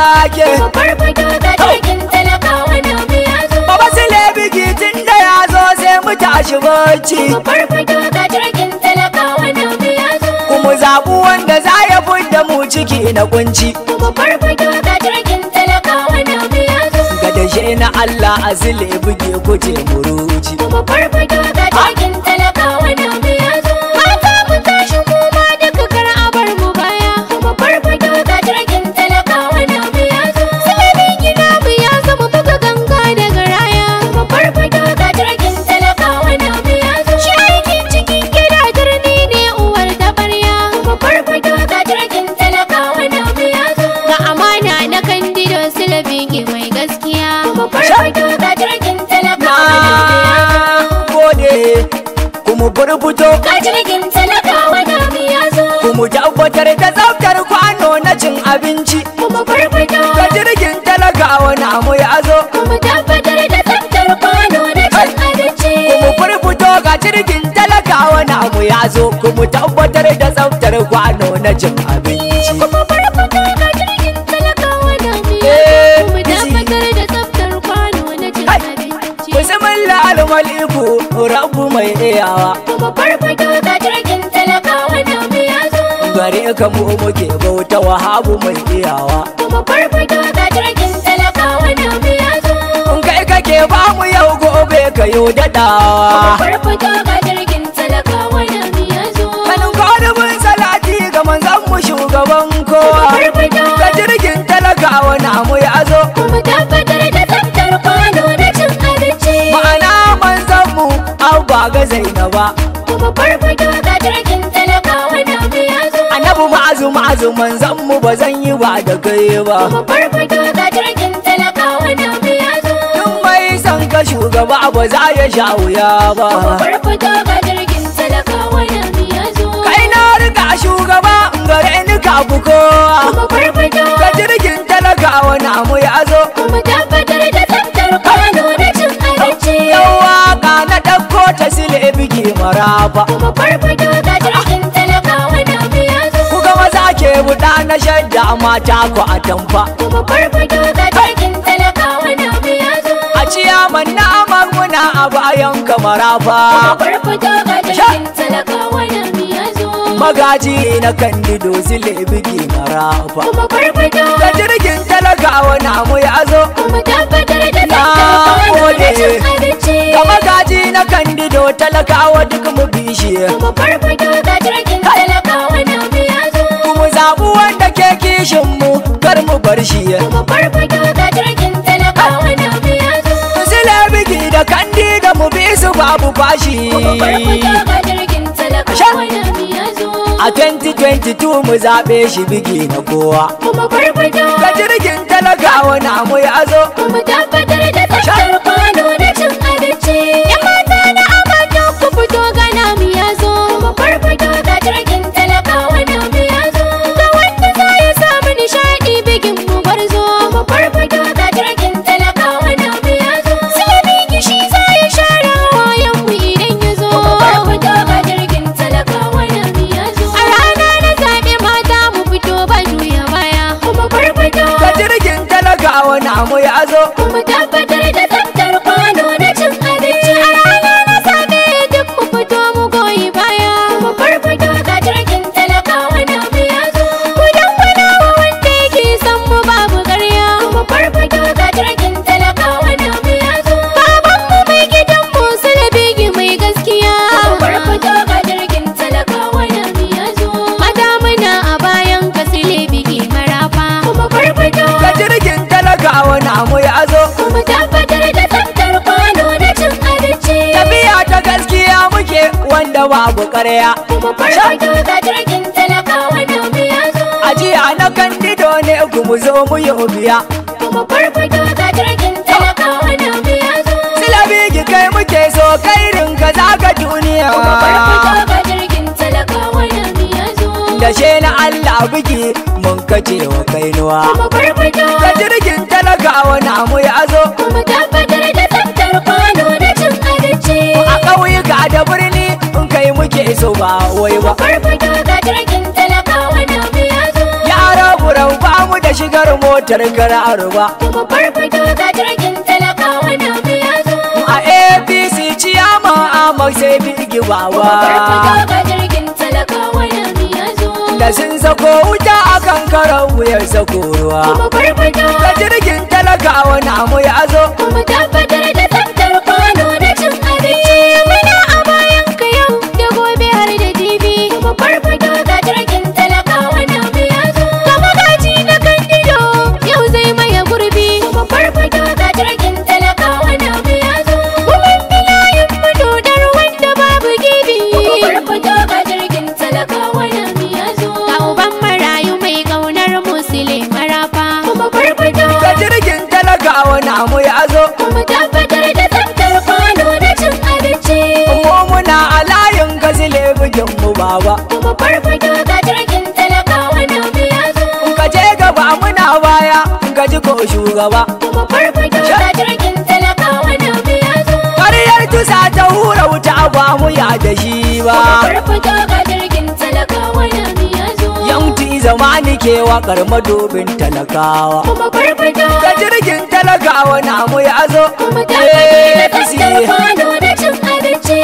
wake Mu farfado ga jirgin talakawa na mu ya zo. Baba Sule biki tun da ya zo sai mu tashi bacci Mu farfado ga jirgin talakawa na mu ya zo. Kuma zaɓu wanda za ya fidda mu ciki na kunci Mu farfado ga jirgin talakawa na mu ya zo. Ga dashe na Allah a Sule buge kuje muruci Mu farfado ga jirgin talakawa na mu ya zo. Mata mu tashi mu ma duka kar a bar mu baya. Mu farfado ga jirgin talakawa na mu ya zo. Silabin gida mu ya zo mu buga ganga daga raya. Mu farfado ga jirgin talakawa na mu ya zo. Shi aikin cikin gida turmi ne uwar tabarya. Mu farfado ga jirgin talakawa na mu ya zo. Ga amana na kandido silabin mai gaskiya. Mu farfado ga jirgin talakawa na mu ya zo. Na gode kuma burbuto Ga jirgin talakawa na mu ya zo. kuma tabbatar da tsaftar kwano na cin abinci Kuma farfado. Ga jirgin talakawa na mu ya zo Kuma tabbatar da tsaftar kwano na cin abinci. kuma burbuto ga jirgin talakawa na mu ya zo kuma tabbatar da tsaftar kwano na cin abinci Kuma farfado ga jirgin talakawa na mu ya Eh, zo. Kuma busy. tabbatar da tsaftar kwano na cin Hai. abinci. Bismillah al-maliku rabbu mai iyawa Kuma farfado ga jirgin talakawa na mu ya zo. gare ka mu muke bauta wahabu mai iyawa Kuma farfado ga jirgin talakawa na mu ya zo. in kai kake ba mu yau gobe ka yi Kuma daɗawa farfado ga jirgin talakawa na mu ya zo. kanin kwadubin salati ga manzan mu shugaban kowa Farfado. ga jirgin talakawa na mu ya zo Kuma tabbatar da tsaftar kwano na cin abinci. ma'ana manzan mu abba ga zainaba Kuma farfado ga jirgin talakawa na mu ya zo. annabi ma'azu ma'azu manzan mu ba zan yi ba da kai ba Kuma farfado ga jirgin talakawa na mu ya zo. Tun mai san ka shugaba ba za ya sha wuya ba Kuma farfado ga jirgin talakawa na mu ya zo. kai na riga shugaba gare ni ka fi kowa Kuma farfado. ga jirgin talakawa na mu ya zo Kuma tabbatar da tsaftar kwano na cin abinci. Yau waka na ɗauko ta sile biki marafa Kuma farfado ga jirgin talakawa na mu ya zo. Ku ga maza ke buɗa na shadda mata ku a tamfa Kuma farfado ga jirgin talakawa na mu ya zo. A ciyaman na muna a bayan ka Kuma marafa farfado ga jirgin talakawa na mu ya zo. Magaji na kandido sile biki marafa Kuma farfado. Ga jirgin talakawa na mu ya zo Kuma tabbatar da Na tsaftar kwano na cin gode. abinci. Ga magaji na kandido talakawa duk mu bishi Kuma farfado ga jirgin talakawa na mu ya zo. Kuma zaɓu wanda ke kishin mu kar mu bar shi Kuma farfado ga jirgin talakawa na mu ya zo. Sile biki da kandido mu bi su babu fashi Kuma farfado ga jirgin talakawa na mu ya zo. A 2022 mu zaɓe shi biki na kowa Kuma farfado. Ga jirgin talakawa na mu ya zo Kuma tabbatar da tsaftar kwano na cin abinci. Yan mata na amana ku fito ga namu ya zo. Kuma farfado ga jirgin talakawa namu ya zo. Ga wanda za ya samu nishaɗi bigin mu gwarzo. Kuma farfado ga jirgin talakawa namu ya zo. Silami gishi za ya share wayan mu idan ya zo. Kuma farfado ga jirgin talakawa namu ya zo. A rana na zaɓe mata mu fito ba juya baya. Kuma farfado. Ga jirgin talakawa na mu ya zo Kuma tabbatar da tsaftar kwano na cin abinci a rana na safe duk mu fito mu goyi baya. Kuma farfado ga jirgin talakawa na mu ya zo. Ku dangwana wa wanda yake son mu babu ƙarya. Kuma farfado ga jirgin talakawa na mu ya zo. Baban mu mai gidan mu salabigi mai gaskiya. Kuma farfado ga jirgin talakawa na mu ya zo. Mata muna a bayan ka silibigi marafa. Kuma farfado Ga jirgin talakawa na mu ya zo kuma tabbatar da tsaftar kwano na cin abinci. Tafiya ta gaskiya muke wanda babu ƙarya Kuma farfado ga jirgin talakawa na mu ya zo. Ajiya na kandido ne ku mu zo mu yi biya Kuma farfado ga jirgin talakawa na mu ya zo. Silabigi kai muke so kairin ka zaga duniya Kuma farfado ga jirgin talakawa na mu ya zo. Da she na Allah biki mun kace wa kainuwa Kuma farfado Ga jirgin talakawa na mu ya zo kuma tabbatar da tsaftar kwano na cin abinci. A ƙauyuka da birni in kai muke so ba wai ba Kuma farfado ga jirgin talakawa na mu ya zo. Yara burau ba mu da da shigar motar kararu ba Kuma farfado ga jirgin talakawa na biya zo. a apc ciyama a sai bigi Kuma bawa farfado ga jirgin talakawa na biya zo. da sun sako wuta akan karan wuyar sako ruwa Kuma farfado da jirgin talakawa namu ya zo kuma tabbatar da tsaftar kwano da cin abinci. Muna a bayan ka yau da gobe har da jibi. Kuma farfado ga jirgin talakawa na biya zo. Kama gaji na kandido yau zai maye gurbi. Kuma farfado ga jirgin talakawa na biya zo. Kuma bilayin madodar wanda babu gibi. Kuma farfado ga jirgin talakawa na biya zo. Ga uban marayu mai ƙaunar musulmi marafa. Kuma farfado da jirgin talakawa namu ya zo kuma tabbatar da tsaftar kwano da cin abinci mu muna a layin gazile bugin mu baba kuma farfado ga jirgin talakawa na biya zo ka je gaba muna baya ka ji ko shugaba kuma farfado ga jirgin talakawa na biya zo ƙaryar tusa ta hura wuta ba mu ya da shi ba farfado ga jirgin talakawa na biya zo yanti zamani ke waƙar madobin talakawa kuma farfado da jirgin talakawa namu ya zo kuma tabbatar da APC. tsaftar kwano da cin abinci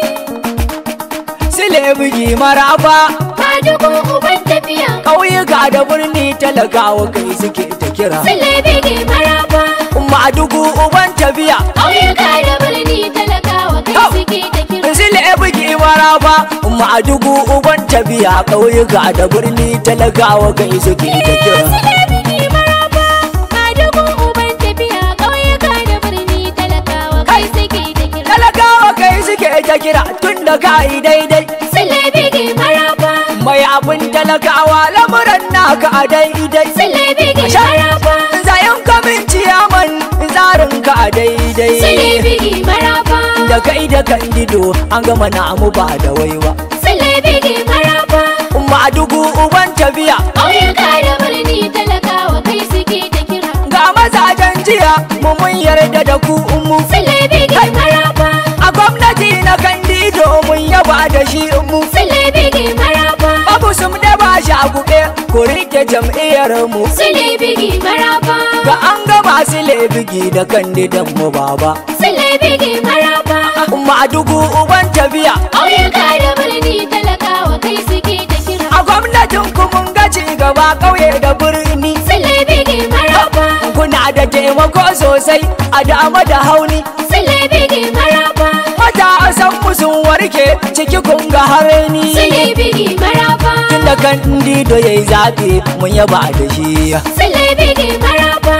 sile bugi maraba Madugu uban tafiya ƙauyuka da birni talakawa kai suke ta kira Sule bege maraba madugu uban tafiya Ƙauyuka da birni talakawa kai Hau. suke ta kira sile bugi maraba madugu uban tafiya ƙauyuka da birni talakawa kai suke ta kira Sule bege maraba Madugu uban tafiya ƙauyuka da birni talakawa kai suke ta kira talakawa kai suke ta kira tun da ka yi daidai Sule bege maraba mai abin talakawa lamuran naka a daidai Sule bege Sha. maraba zayen kamin ciyaman tsarin ka a daidai Sule bege maraba da kai da kandido an gama namu ba da waiwa Sule bege maraba madugu uban tafiya Ƙauyuka da birni talakawa kai suke ta kira ga mazajen jiya mu mun yarda da ku mu Sule bege maraba a gwamnati na kandido mun yaba da shi mu Sule bege maraba babu sum da ba shi a kuɓe ku rike jam'iyyar mu Sule bege maraba ga an gaba su lebigi da kandidan mu baba Sule bege maraba madugu uban tafiya Ƙauyuka da birni talakawa kai suke ta kira a gwamnatin ku mun ga ci gaba ƙauye da birni Sule bege maraba kuna da taimako sosai a dama da hauni Sule bege maraba matasan mu sun warke ciki kun ga hareni Sule bege maraba tun da kandido yayi zaɓe mun yaba da shi Sule bege maraba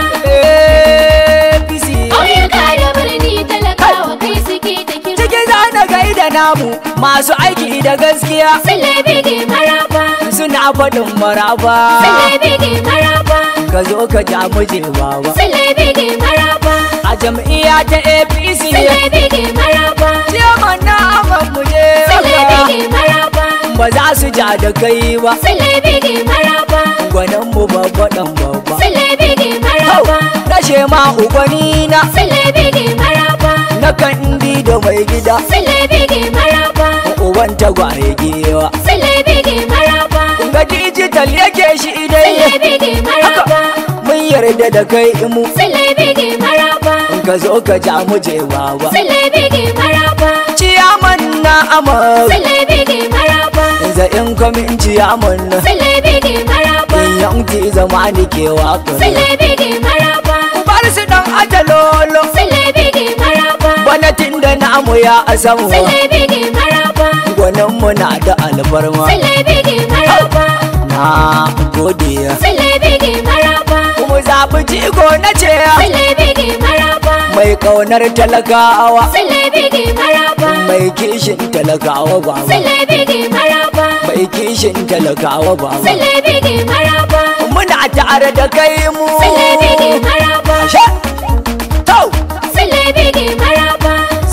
APC Ƙauyuka da birni talakawa kai suke ta kira ciki za na gaida namu masu aiki da gaskiya Sule bege maraba suna faɗin maraba Sule bege maraba ka zo ka ja muje baba Sule bege maraba a jam'iyya ta APC Sule bege maraba ciyaman na aman muje Sule bege maraba ba za su ja da kai ba Sule bege maraba gwanin mu babba dan babba Sule bege maraba rashe ma ugwani na Sule bege maraba na kandi da mai gida Sule bege maraba uban tagwaye gewa Sule bege maraba ga digital yake shi Sule idai bege maraba mun yarda da kai mu Sule bege maraba ka zo ka ja mu je baba Sule bege maraba ciyaman na amar Sule bege maraba za in kwamin ciyaman na Sule bege maraba in yanki zama ni ke wakar Sule bege maraba bar su dan ajalolo Sule bege maraba gwamnatin da namu ya asamu Sule bege maraba gwanin mu na da alfarma Sule bege maraba na godiya Sule bege maraba kuma zaɓi jigo na ce Sule bege maraba mai ƙaunar talakawa Sule bege maraba mai kishin talakawa baba Sule bege maraba mai kishin talakawa baba Sule bege maraba muna tare da kai mu Sule bege maraba Ashe? Tau! Sule bege maraba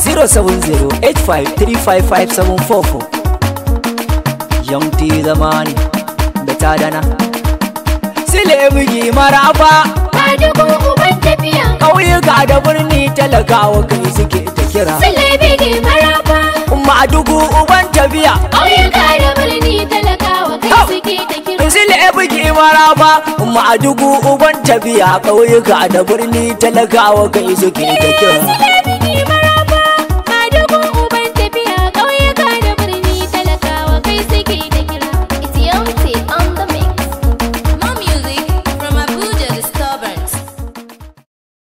070-8535-744 Young T zamani da tadana Sile bugi maraba Madugu uban tafiya ƙauyuka da birni talakawa kai suke ta kira Sule bege maraba Madugu uban tafiya Ƙauyuka da birni talakawa kai Hau. suke ta kira Sile bugi maraba ma'adugu uban tafiya ƙauyuka da birni talakawa kai suke ta kira